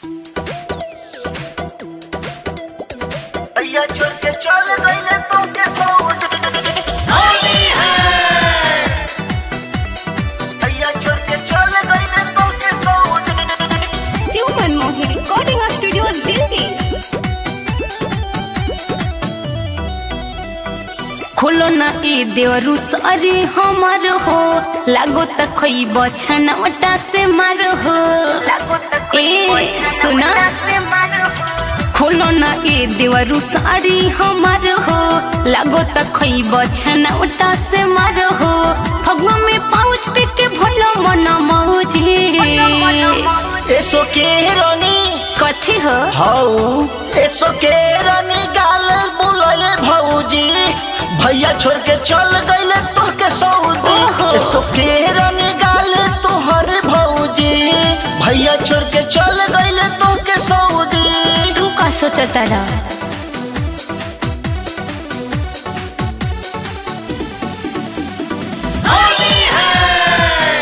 भैया छोड़ के चल गईले तो के सोच होली है भैया छोड़ के चल गईले तो के सोच शिव मनमोहन रिकॉर्डिंग स्टूडियो दिल्ली खोलो ना ए देवरु सारी हमार हो लागो त खइब छनौटा से मार हो ए सुना खोलो ना ए देवरु सारी हमार हो लागो त खइब छनौटा से मार हो फगवा में पाउच पे के भलो मन मौजी एसो के रानी कथी हो हाउ एसो के रानी गाल बुलाए भौजी भैया छोड़ के चल गईले तो के सऊदी ओहो। एसो के रानी गाल तोहर भौजी भैया छोड़ के चल गईले तो के सऊदी तू का सोचता रहा होली है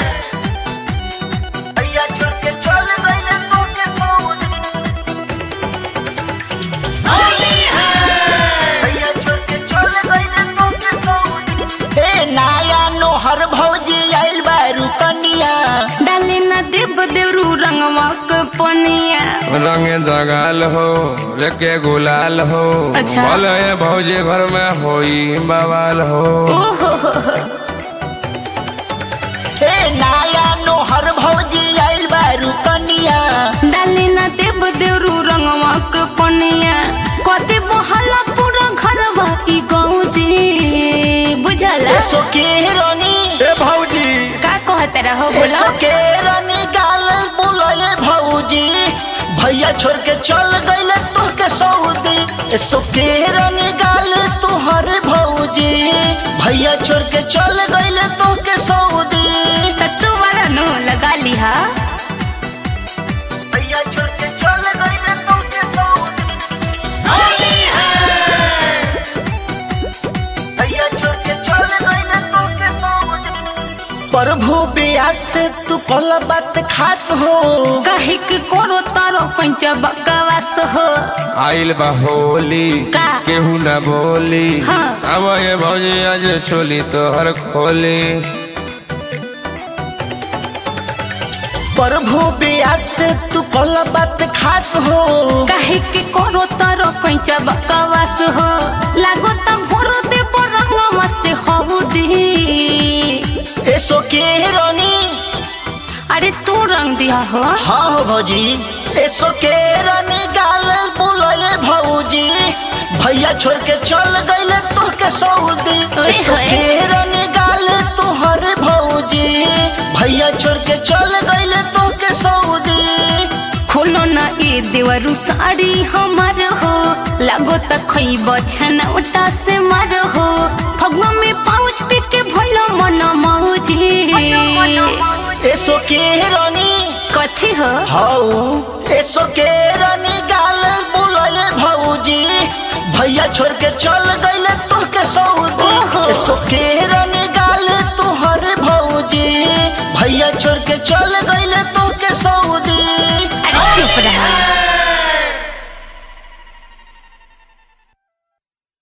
भैया छोड़ के चल गईले तो के सऊदी होली है भैया छोड़ के चल गईले तो के सऊदी ए नाया नोहर भौजी आइल बारू कनिया डाले ना देव देवरू रंगवा के पनिया रंग दगाल हो लेके गुलाल हो अच्छा। बोले भौजी घर में होई बवाल हो ओहो हो हो। ए नाया नोहर भौजी आइल बारू कनिया डाले ना देव देवरू रंगवा के पनिया कदे बहाला पूरा घरवा ई गाँव जी बुझला एसो के रानी ए भौजी का कहत रहो बोला एसो के रानी गाल बुलाए भौजी भैया छोड़ के चल गईले तो के सऊदी एसो के रानी गाल तोहर भौजी भैया छोड़ के चल गईले तो के सऊदी त तू वाला नो लगा लिहा भैया छोड़ के चल गईले तो के सऊदी होली है भैया छोड़ के चल गईले तो के सऊदी प्रभु ब्यास से तू कल बात खास हो कहे के करो तारो पंच बकवास हो आइल बा होली का? केहू न बोली हाँ। अब ये भौजी आज छोली तोहर खोली प्रभु ब्यास से तू कल बात खास हो कहे के करो तारो पंच बकवास हो लागो त भरो दे रंगवा से हो दी एसो के रानी अरे तू रंग दिया हो हाँ हो भौजी एसो के रानी गाल बुलाए भौजी भैया छोड़ के चल गईले तो के सऊदी ओए एसो होए। के रानी गाल तोहर भौजी भैया छोड़ के चल गईले तो के सऊदी खोलो ना ए देवरु साड़ी हमार हो लागो त खइब छनौटा से मार हो फगवा में पाउच पे के भलो मन मौजी एसो के रानी कथी हो हाउ एसो के रानी गाल बुलाए भौजी भैया छोड़ के चल गईले तो के सऊदी ओहो। एसो के रानी गाल तोहर भौजी भैया छोड़ के चल गईले तो के सऊदी अरे चुप रहा